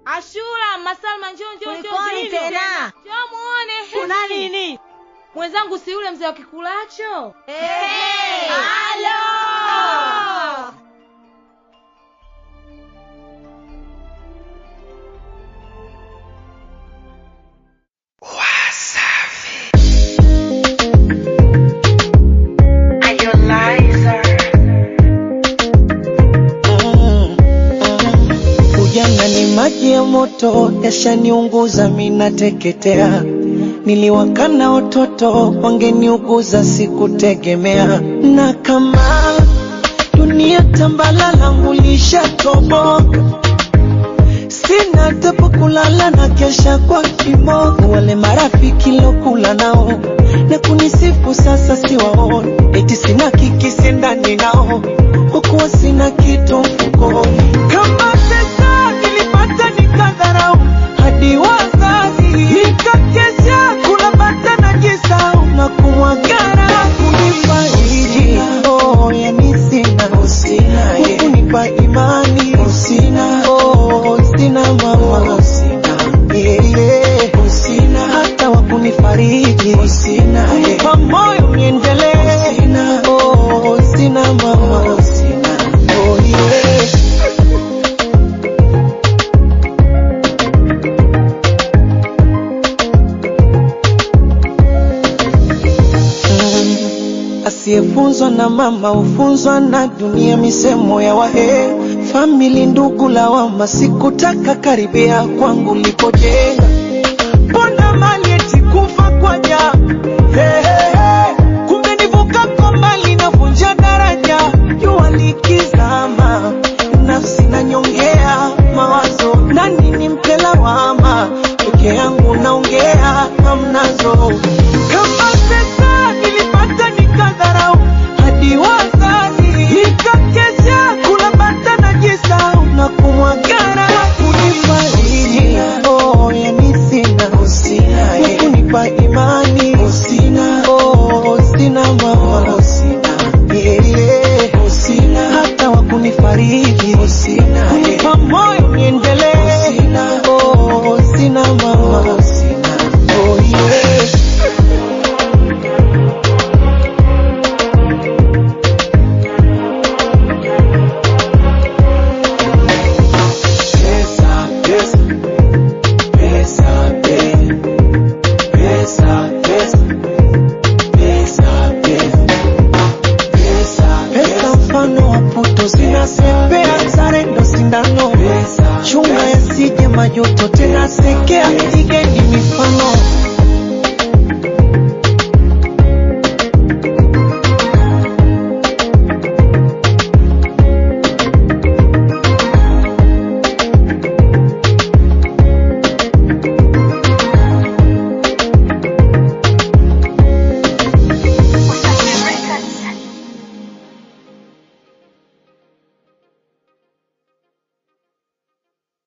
Ashura, Masalma, njoo njoo njoo. Kulikoni njoo. tena? Njoo muone. Kuna nini? Mwenzangu si yule mzee wa kikulacho? Hey! Halo! Ujana ni maji ya moto, yashaniunguza minateketea. Niliwakana watoto wangeniuguza, sikutegemea. Na kama dunia tambala langu lishatoboka, sina tapo kulala na kesha kwa kimogo. Wale marafiki lokula nao na kunisifu sasa siwaoni, eti sina kikisi ndani nao, hukuwa sina kitu mfukoni. Kama pesa nilipata nikadharau, hadi wazazi nikakesha kula bata na jisau na kumwagara kunifariji. Oh, yani sina kunipa imani sina, oh, sina mama yeah, yeah. hata wakunifariji kunipa moyo niendelee oh, sina mama oh, yeah. Asiyefunzwa na mama hufunzwa na dunia, misemo ya wahe famili, ndugu lawama, sikutaka karibia kwangu lipojenga, mbona mali eti kufa kwa ja hey, hey, hey. kumbe nivuka kwa mali navunja daraja, jua likizama, nafsi nanyongea mawazo, nani nimpe lawama, peke yangu naongea hamnazo kama pesa nilipata nikadharau, hadi wazazi nikakesha kula bata na jisau na kumwagara kunifariji. Oh, yani sina kunipa imani sina, oh, sina mama yeah, yeah. hata wakunifariji kunipa moyo niendelee oh, sina mama oh, yeah. Pesa, pesa, pesa, pe- pesa, pesa, pesa, pe- pesa, pesa mfano wa puto zinasepea, sare ndo sindano, chunga yasije majuto tena seke